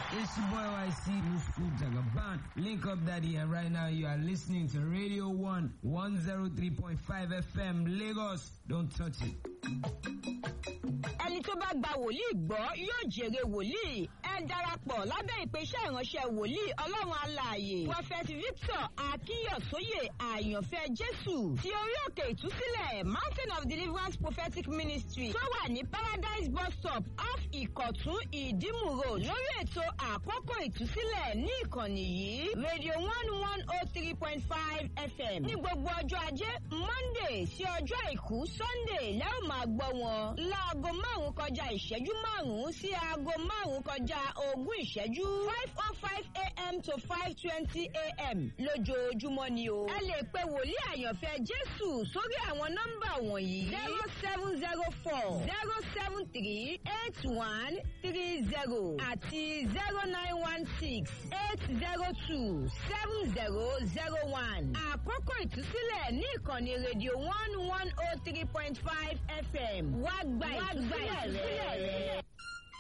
It's your boy YC Musku Jagaban. Link up daddy and right now you are listening to Radio 1 103.5 FM Lagos. Don't touch it. ẹni tó bá gba wòlíì gbọ́ yóò jèrè wòlíì ẹ darapọ̀ lábẹ́ ìpèsè ìránṣẹ́ wòlíì ọlọ́run alààyè prophet victor akínyọ̀sóyè àyànfẹ́ jésù ti orí òkè ìtúsílẹ̀ mountain of deliverance prophetic ministry tó wà ní paradise bus stop off ìkọ̀tún ìdímù road lórí ètò àkókò ìtúsílẹ̀ ní ìkànnì yìí radio one one oh three point five fm ní gbogbo ọjọ́ ajé monday sí ọjọ́ àìkú sunday lẹ́yìn máa gbọ́ wọn láago márùn-ún kọjá ìṣẹ́jú márùn-ún sí aago márùn-ún kọjá ogún ìṣẹ́jú five oh five a.m. to five twenty a.m. lójoojúmọ́ ni o. ẹ lè pe wòlíì àyànfẹ́ jésù sórí àwọn nọ́mbà wọ̀nyí zero seven zero four zero seven three eight one three zero àti zero nine one six eight zero two seven zero zero one. àkókò ìtúsílẹ̀ ní ìkànnì rédíò one one oh three point five fm wá gba ìtúsílẹ̀ rẹ̀.